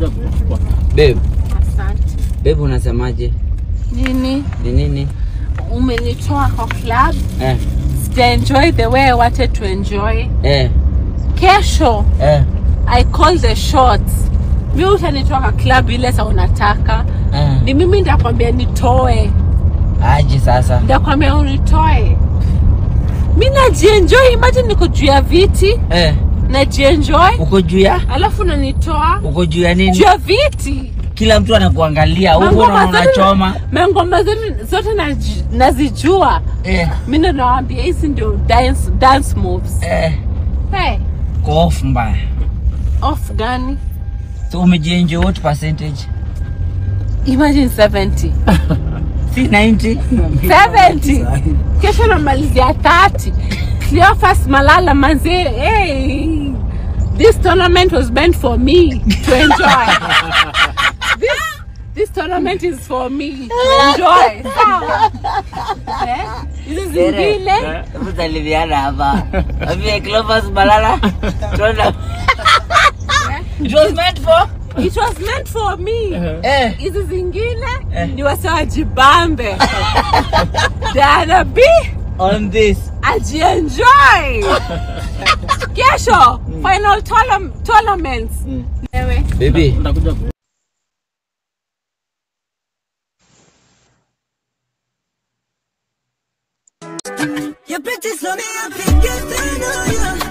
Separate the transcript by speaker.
Speaker 1: Nakuja kuchukua.
Speaker 2: Babe,
Speaker 3: Asante.
Speaker 2: babe unasemaje?
Speaker 3: Nini?
Speaker 2: Ni nini?
Speaker 3: Umenitoa kwa club.
Speaker 2: Eh,
Speaker 3: Sija enjoy the way I wanted to enjoy.
Speaker 2: eh,
Speaker 3: Kesho
Speaker 2: eh,
Speaker 3: I call the shots. Mi utanitoa kwa club ile sa unataka.
Speaker 2: eh.
Speaker 3: Ni mimi ndakwambia nitoe.
Speaker 2: Aje sasa.
Speaker 3: Ndakwambia unitoe. Mi najienjoy, imagine niko juu ya viti,
Speaker 2: Eh,
Speaker 3: najienjoy.
Speaker 2: uko juu ya?
Speaker 3: Alafu unanitoa
Speaker 2: Uko juu ya
Speaker 3: juu
Speaker 2: nini?
Speaker 3: ya viti.
Speaker 2: Kila mtu anakuangalia huko na
Speaker 3: Mangoma zote-
Speaker 2: unachoma.
Speaker 3: Mangoma zote zote naji- nazijua.
Speaker 2: Eh,
Speaker 3: mi ndo nawambia hizi ndio dance, dance moves
Speaker 2: eh,
Speaker 3: hey,
Speaker 2: kwa off mbaya.
Speaker 3: off gani
Speaker 2: So umejienjoy what percentage?
Speaker 3: imagine 70
Speaker 2: Si 90?
Speaker 3: 70 kesho namalizia 30 cleofas malala manzee hey, this tournament was meant for me to enjoy this, this tournament is for me to enjoy sawa Eh, hizi zingine
Speaker 2: Hebu salimiana hapa. Ambie Clovis Malala. Tuona. It was meant for
Speaker 3: it was meant for me
Speaker 2: eh
Speaker 3: hizi zingine ni wase wajibambe Dana B
Speaker 2: on this.
Speaker 3: ajienjoy kesho final tournam- tournaments Ewe.
Speaker 2: Baby,
Speaker 1: Nakuja ku-
Speaker 4: Your bitches on me, I'm thinking, I know you.